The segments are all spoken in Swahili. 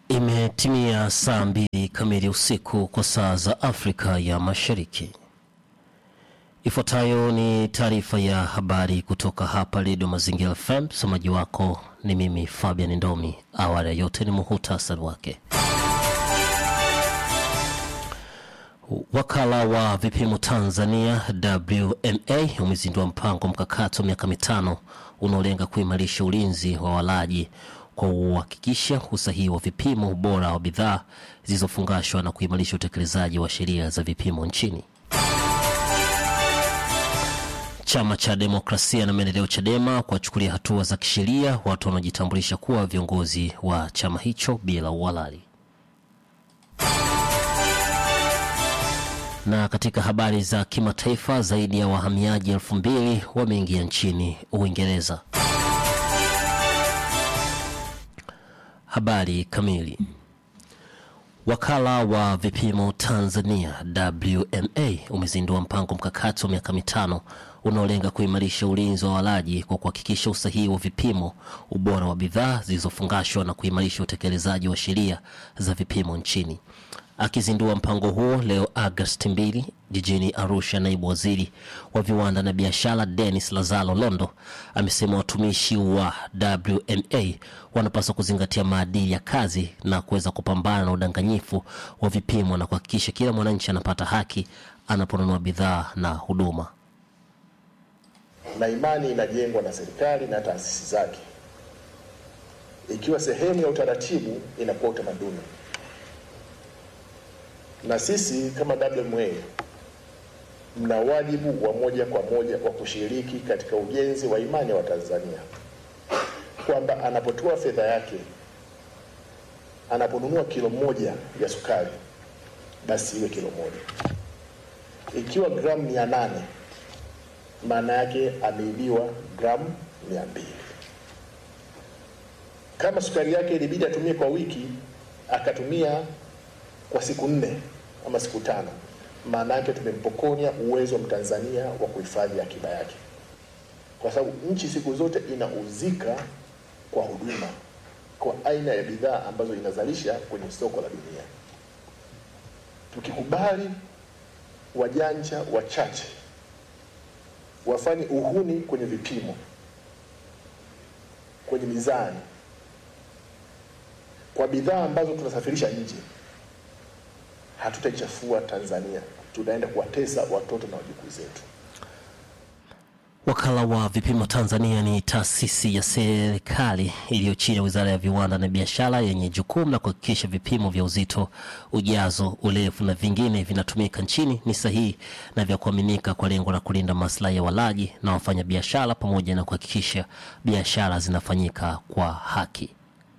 Imetimia saa mbili kamili usiku kwa saa za Afrika ya Mashariki. Ifuatayo ni taarifa ya habari kutoka hapa Redio Mazingira FM. Msomaji wako ni mimi Fabian Ndomi. Awali ya yote ni muhutasari wake. Wakala wa vipimo Tanzania WMA umezindua mpango mkakati wa miaka mitano unaolenga kuimarisha ulinzi wa walaji kwa kuhakikisha usahihi wa vipimo, ubora wa bidhaa zilizofungashwa na kuimarisha utekelezaji wa sheria za vipimo nchini. Chama cha Demokrasia na Maendeleo CHADEMA kuwachukulia hatua za kisheria watu wanaojitambulisha kuwa viongozi wa chama hicho bila uhalali. Na katika habari za kimataifa, zaidi ya wahamiaji elfu mbili wameingia nchini Uingereza. Habari kamili. Wakala wa vipimo Tanzania WMA umezindua mpango mkakati wa miaka mitano unaolenga kuimarisha ulinzi wa walaji kwa kuhakikisha usahihi wa vipimo, ubora wa bidhaa zilizofungashwa na kuimarisha utekelezaji wa sheria za vipimo nchini. Akizindua mpango huo leo Agosti 2 jijini Arusha, naibu waziri wa viwanda na biashara Dennis Lazaro Londo amesema watumishi wa WMA wanapaswa kuzingatia maadili ya kazi na kuweza kupambana na udanganyifu wa vipimo na kuhakikisha kila mwananchi anapata haki anaponunua bidhaa na huduma. na imani inajengwa na serikali na taasisi zake. Ikiwa sehemu ya utaratibu, inakuwa utamaduni, na sisi kama WMA mna wajibu wa moja kwa moja wa kushiriki katika ujenzi wa imani ya Watanzania kwamba anapotoa fedha yake, anaponunua kilo moja ya sukari, basi iwe kilo moja. Ikiwa gramu mia nane maana yake ameibiwa gramu mia mbili. Kama sukari yake ilibidi atumie kwa wiki, akatumia kwa siku nne ama siku tano, maana yake tumempokonya uwezo wa Mtanzania wa kuhifadhi akiba yake, kwa sababu nchi siku zote inauzika kwa huduma, kwa aina ya bidhaa ambazo inazalisha kwenye soko la dunia. Tukikubali wajanja wachache wafanye uhuni kwenye vipimo, kwenye mizani, kwa bidhaa ambazo tunasafirisha nje, hatutaichafua Tanzania, tunaenda kuwatesa watoto na wajukuu zetu. Wakala wa vipimo Tanzania ni taasisi ya serikali iliyo chini ya Wizara ya Viwanda na Biashara yenye jukumu la kuhakikisha vipimo vya uzito, ujazo, urefu na vingine vinatumika nchini ni sahihi na vya kuaminika kwa lengo la kulinda maslahi ya walaji na wafanyabiashara pamoja na kuhakikisha biashara zinafanyika kwa haki.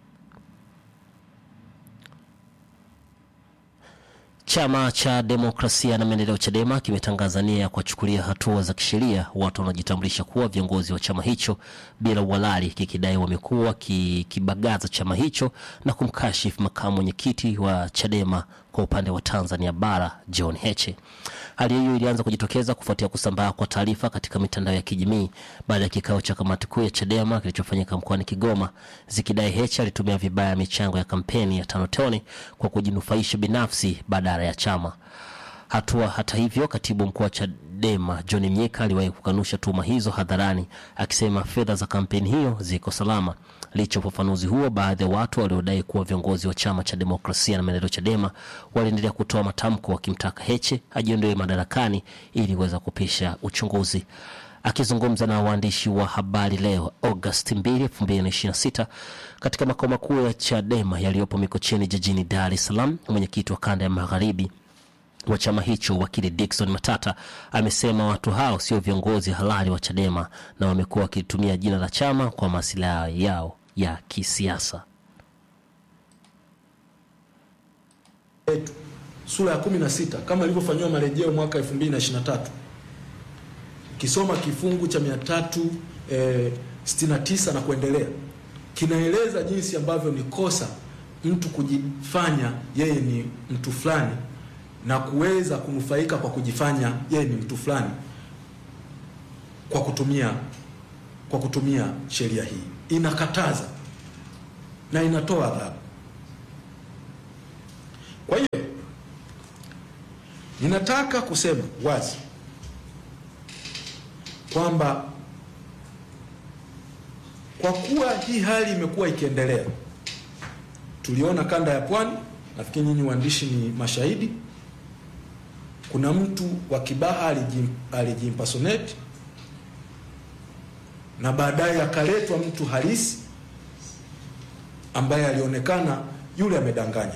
Chama cha Demokrasia na Maendeleo CHADEMA kimetangaza nia ya kuwachukulia hatua za kisheria watu wanaojitambulisha kuwa viongozi wa chama hicho bila uhalali, kikidai wamekuwa kikibagaza chama hicho na kumkashifu makamu mwenyekiti wa CHADEMA kwa upande wa Tanzania Bara, John Heche. Hali hiyo ilianza kujitokeza kufuatia kusambaa kwa taarifa katika mitandao ya kijamii baada ya kikao cha kamati kuu ya CHADEMA kilichofanyika mkoani Kigoma, zikidai Heche alitumia vibaya michango ya kampeni ya tano tone kwa kujinufaisha binafsi badala ya chama. Hatua hata hivyo, katibu mkuu wa CHADEMA John Mnyika aliwahi kukanusha tuhuma hizo hadharani, akisema fedha za kampeni hiyo ziko salama. Licha ya ufafanuzi huo, baadhi ya watu waliodai kuwa viongozi wa chama cha demokrasia na maendeleo CHADEMA waliendelea kutoa matamko wakimtaka Heche ajiondoe madarakani ili kuweza kupisha uchunguzi. Akizungumza na waandishi wa habari leo Agosti 2, 2026 katika makao makuu ya CHADEMA yaliyopo Mikocheni jijini Dar es Salaam, mwenyekiti wa kanda ya magharibi wa chama hicho wakili Dickson Matata amesema watu hao sio viongozi halali wa CHADEMA na wamekuwa wakitumia jina la chama kwa masilahi yao ya kisiasa. yetu sura ya 16 kama ilivyofanyiwa marejeo mwaka 2023 ukisoma kifungu cha 369 na kuendelea kinaeleza jinsi ambavyo ni kosa mtu kujifanya yeye ni mtu fulani na kuweza kunufaika kwa kujifanya yeye ni mtu fulani kwa kutumia kwa kutumia sheria hii inakataza na inatoa adhabu Ninataka kusema wazi kwamba kwa kuwa hii hali imekuwa ikiendelea, tuliona kanda ya Pwani, nafikiri nyinyi waandishi ni mashahidi. Kuna mtu wa Kibaha alijim, alijimpersonate na baadaye akaletwa mtu halisi ambaye alionekana yule amedanganya.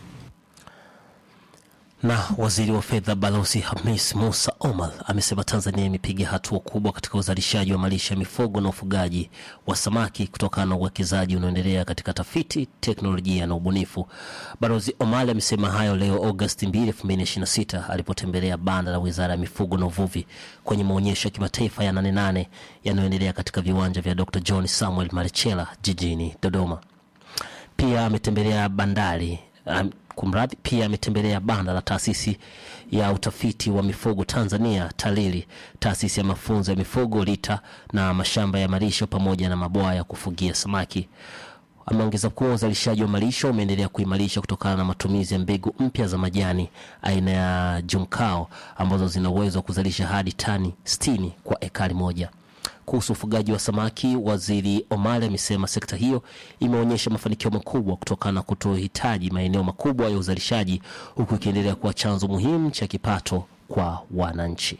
Na waziri wa fedha Balozi Hamis Musa Omar amesema Tanzania imepiga hatua kubwa katika uzalishaji wa malisho ya mifugo na ufugaji wa samaki kutokana na uwekezaji unaoendelea katika tafiti, teknolojia na ubunifu. Balozi Omar amesema hayo leo Agosti 2, 2026 alipotembelea banda la Wizara ya Mifugo na Uvuvi kwenye maonyesho ya kimataifa ya Nane Nane yanayoendelea katika viwanja vya Dr. John Samuel Marechela jijini Dodoma. Pia ametembelea bandari um, kumradhi, pia ametembelea banda la taasisi ya utafiti wa mifugo Tanzania TALIRI, taasisi ya mafunzo ya mifugo LITA na mashamba ya malisho pamoja na mabwawa ya kufugia samaki. Ameongeza kuwa uzalishaji wa malisho umeendelea kuimarisha kutokana na matumizi ya mbegu mpya za majani aina ya Junkao ambazo zina uwezo wa kuzalisha hadi tani 60 kwa ekari moja. Kuhusu ufugaji wa samaki, waziri Omari amesema sekta hiyo imeonyesha mafanikio makubwa kutokana na kutohitaji maeneo makubwa ya uzalishaji, huku ikiendelea kuwa chanzo muhimu cha kipato kwa wananchi.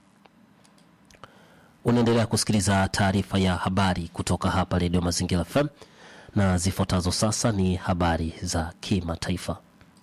Unaendelea kusikiliza taarifa ya habari kutoka hapa Redio Mazingira FM na zifuatazo sasa ni habari za kimataifa.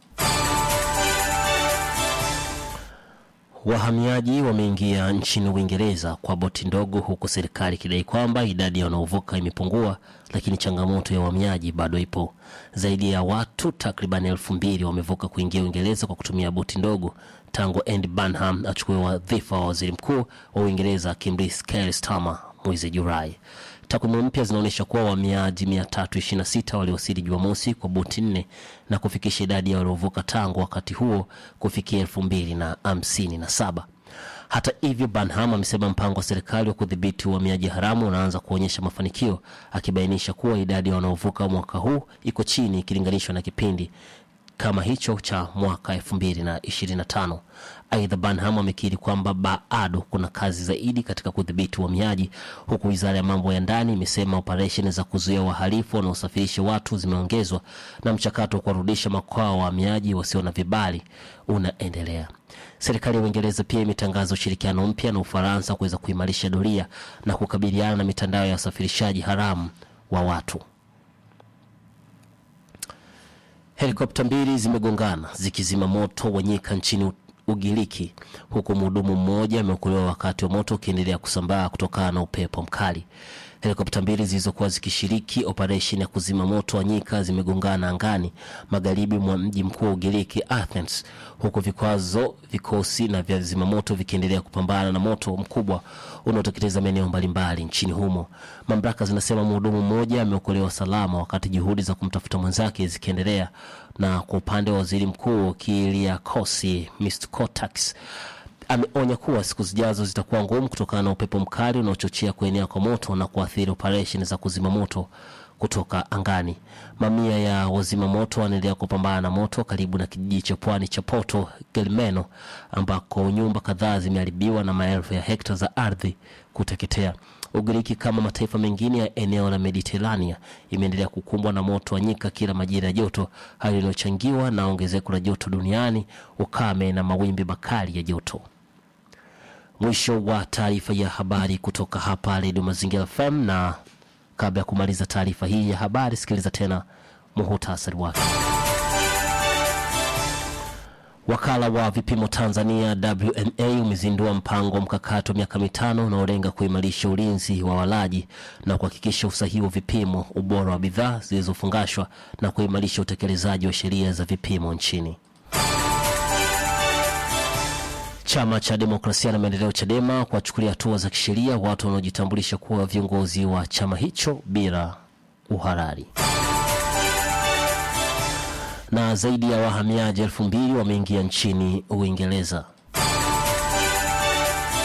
Wahamiaji wameingia nchini Uingereza kwa boti ndogo, huku serikali ikidai kwamba idadi ya wanaovuka imepungua, lakini changamoto ya uhamiaji bado ipo. Zaidi ya watu takriban elfu mbili wamevuka kuingia Uingereza kwa kutumia boti ndogo tangu Andy Burnham achukue wadhifa wa waziri mkuu wa Uingereza Keir Keir Starmer mwezi Julai. Takwimu mpya zinaonyesha kuwa wahamiaji 326 waliwasili Jumamosi kwa boti nne na kufikisha idadi ya waliovuka tangu wakati huo kufikia elfu mbili na hamsini na saba. Hata hivyo, Banham amesema mpango wa serikali wa kudhibiti uhamiaji haramu unaanza kuonyesha mafanikio, akibainisha kuwa idadi ya wanaovuka mwaka huu iko chini ikilinganishwa na kipindi kama hicho cha mwaka 2025. Aidha, Banham amekiri kwamba bado kuna kazi zaidi katika kudhibiti uhamiaji, huku wizara ya mambo ya ndani imesema operesheni za kuzuia wahalifu wanaosafirisha watu zimeongezwa na mchakato wa kuwarudisha makwao wahamiaji wasio na vibali unaendelea. Serikali ya Uingereza pia imetangaza ushirikiano mpya na Ufaransa kuweza kuimarisha doria na kukabiliana na mitandao ya usafirishaji haramu wa watu. Helikopta mbili zimegongana zikizima moto wa nyika nchini Ugiriki, huku mhudumu mmoja ameokolewa wakati wa moto ukiendelea kusambaa kutokana na upepo mkali. Helikopta mbili zilizokuwa zikishiriki operesheni ya kuzima moto wa nyika zimegongana angani magharibi mwa mji mkuu wa Ugiriki, Athens, huku vikwazo vikosi na vya zimamoto vikiendelea kupambana na moto mkubwa unaoteketeza maeneo mbalimbali nchini humo. Mamlaka zinasema mhudumu mmoja ameokolewa salama wakati juhudi za kumtafuta mwenzake zikiendelea. Na kwa upande wa waziri mkuu Kyriakos Mitsotakis ameonya kuwa siku zijazo zitakuwa ngumu kutokana na upepo mkali unaochochea kuenea kwa moto na kuathiri operesheni za kuzima moto kutoka angani. Mamia ya wazima moto wanaendelea kupambana na moto karibu na kijiji cha pwani cha Porto Gelmeno ambako nyumba kadhaa zimeharibiwa na maelfu ya hekta za ardhi kuteketea. Ugiriki kama mataifa mengine ya eneo la Mediterania imeendelea kukumbwa na moto wa nyika kila majira ya joto, hali iliyochangiwa na ongezeko la joto duniani, ukame na mawimbi makali ya joto. Mwisho wa taarifa ya habari kutoka hapa Redio Mazingira FM, na kabla ya kumaliza taarifa hii ya habari, sikiliza tena muhutasari wake. Wakala wa vipimo Tanzania WMA umezindua mpango wa mkakati wa miaka mitano unaolenga kuimarisha ulinzi wa walaji na kuhakikisha usahihi wa vipimo, ubora wa bidhaa zilizofungashwa na kuimarisha utekelezaji wa sheria za vipimo nchini. Chama cha Demokrasia na Maendeleo CHADEMA kuwachukulia hatua za kisheria watu wanaojitambulisha kuwa viongozi wa chama hicho bila uhalali na zaidi ya wahamiaji elfu mbili wameingia nchini Uingereza.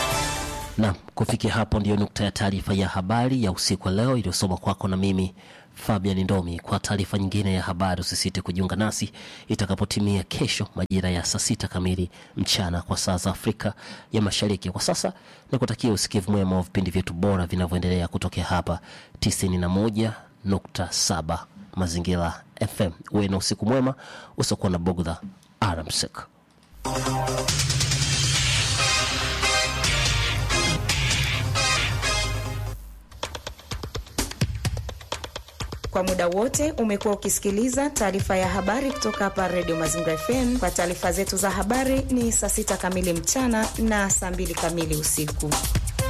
Na kufikia hapo ndiyo nukta ya taarifa ya habari ya usiku wa leo iliyosoma kwako na mimi Fabian Ndomi. Kwa taarifa nyingine ya habari, usisite kujiunga nasi itakapotimia kesho majira ya saa sita kamili mchana kwa saa za Afrika ya Mashariki. Kwa sasa ni kutakia usikivu mwema wa vipindi vyetu bora vinavyoendelea kutokea hapa 91.7 Mazingira FM. Uwe na usiku mwema usiokuwa na bugdha. Alamsik. Kwa muda wote umekuwa ukisikiliza taarifa ya habari kutoka hapa Redio Mazingira FM. Kwa taarifa zetu za habari ni saa sita kamili mchana na saa mbili kamili usiku.